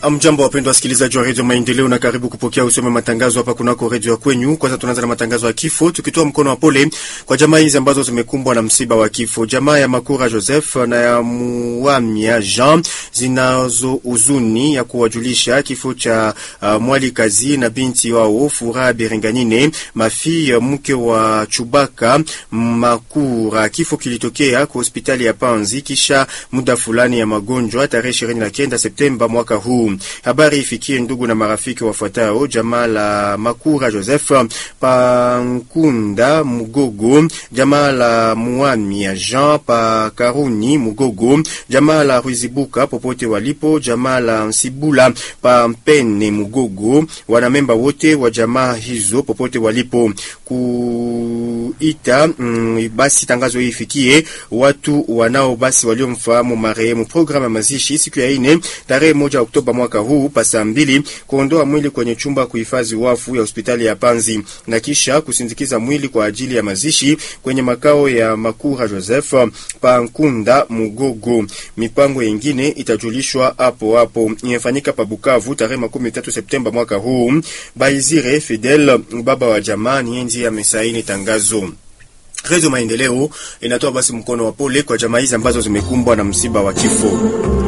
Amjambo, wapendwa wasikilizaji wa redio Maendeleo, na karibu kupokea usome matangazo hapa kunako redio ya kwenyu. Kwanza tunaanza na matangazo ya kifo, tukitoa mkono wa pole kwa jamaa hizi ambazo zimekumbwa na msiba wa kifo. Jamaa ya Makura Joseph na ya Muamia Jean zinazo huzuni ya kuwajulisha kifo cha uh, mwali kazi na binti wao Furaha Berenganine Mafi, mke wa Chubaka Makura. Kifo kilitokea kwa hospitali ya Panzi kisha muda fulani ya magonjwa tarehe 29 Septemba mwaka huu. Habari ifikie ndugu na marafiki wafuatao: jamaa la Makura Joseph Pankunda Mugogo, jamaa la Muamia Jean pa Karuni Mugogo, jamaa la Ruzibuka popote walipo, jamaa la Nsibula pa Mpene Mugogo, wanamemba wote wa jamaa hizo popote walipo kuita mm, basi tangazo hii ifikie watu wanao basi waliomfahamu marehemu. Programu ya mazishi siku ya ine tarehe moja Oktoba mwaka huu pa saa mbili kuondoa mwili kwenye chumba kuhifadhi wafu ya hospitali ya Panzi na kisha kusindikiza mwili kwa ajili ya mazishi kwenye makao ya Makura Joseph Pankunda Mugogo. Mipango yingine itajulishwa hapo hapo. Imefanyika pa Bukavu tarehe makumi tatu Septemba mwaka huu. Baizire Fidel baba wa jamaa nienzi amesaini tangazo. Redio Maendeleo inatoa basi mkono wa pole kwa jamaa hizi ambazo zimekumbwa na msiba wa kifo.